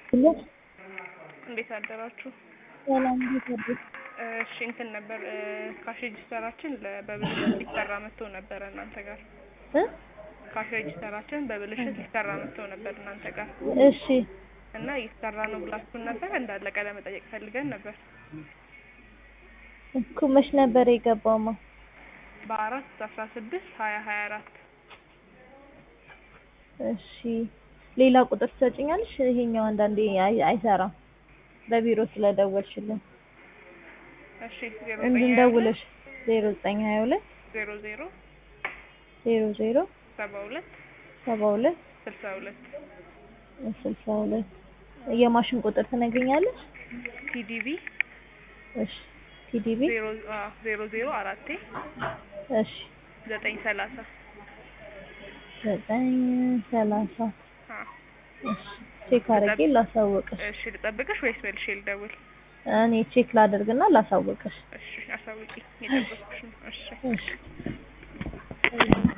እንዴት አደራችሁ? ሰላም እንዴት አደርክ? እሺ እንትን ነበር ካሽ ሬጂስተራችን ለ- በብልሽት ሊሰራ መጥቶ ነበረ እናንተ ጋር እ ካሽ ሬጂስተራችን በብልሽት ሊሰራ መጥቶ ነበር እናንተ ጋር እሺ እና እየተሰራ ነው ብላችሁን ነበር እንዳለቀ ለመጠየቅ ፈልገን ነበር። እኮ መች ነበር የገባውማ? በአራት አስራ ስድስት ሀያ ሀያ አራት እሺ ሌላ ቁጥር ትሰጪኛለሽ? ይሄኛው አንዳንዴ አይ- አይሰራም በቢሮ ስለደወልሽልን እሺ ዜሮ እንድንደውልሽ ዜሮ ዘጠኝ ሀያ ሁለት ዜሮ ዜሮ ዜሮ ዜሮ ሰባ ሁለት ሰባ ሁለት ስልሳ ሁለት ስልሳ ሁለት የማሽን ቁጥር ትነግሪኛለሽ? ቲዲቪ እሺ ቲዲቢ ዜሮ አዎ ዜሮ ዜሮ አራቴ እሺ ዘጠኝ ሰላሳ ዘጠኝ ሰላሳ አዎ እሺ ቼክ አድርጌ ላሳወቅሽ። እሺ ልጠብቅሽ ወይስ መልሼ ልደውል? እኔ ቼክ ላደርግና ላሳወቅሽ። እሺ አሳውቂ፣ እየጠበቅኩሽ ነው። እሺ እሺ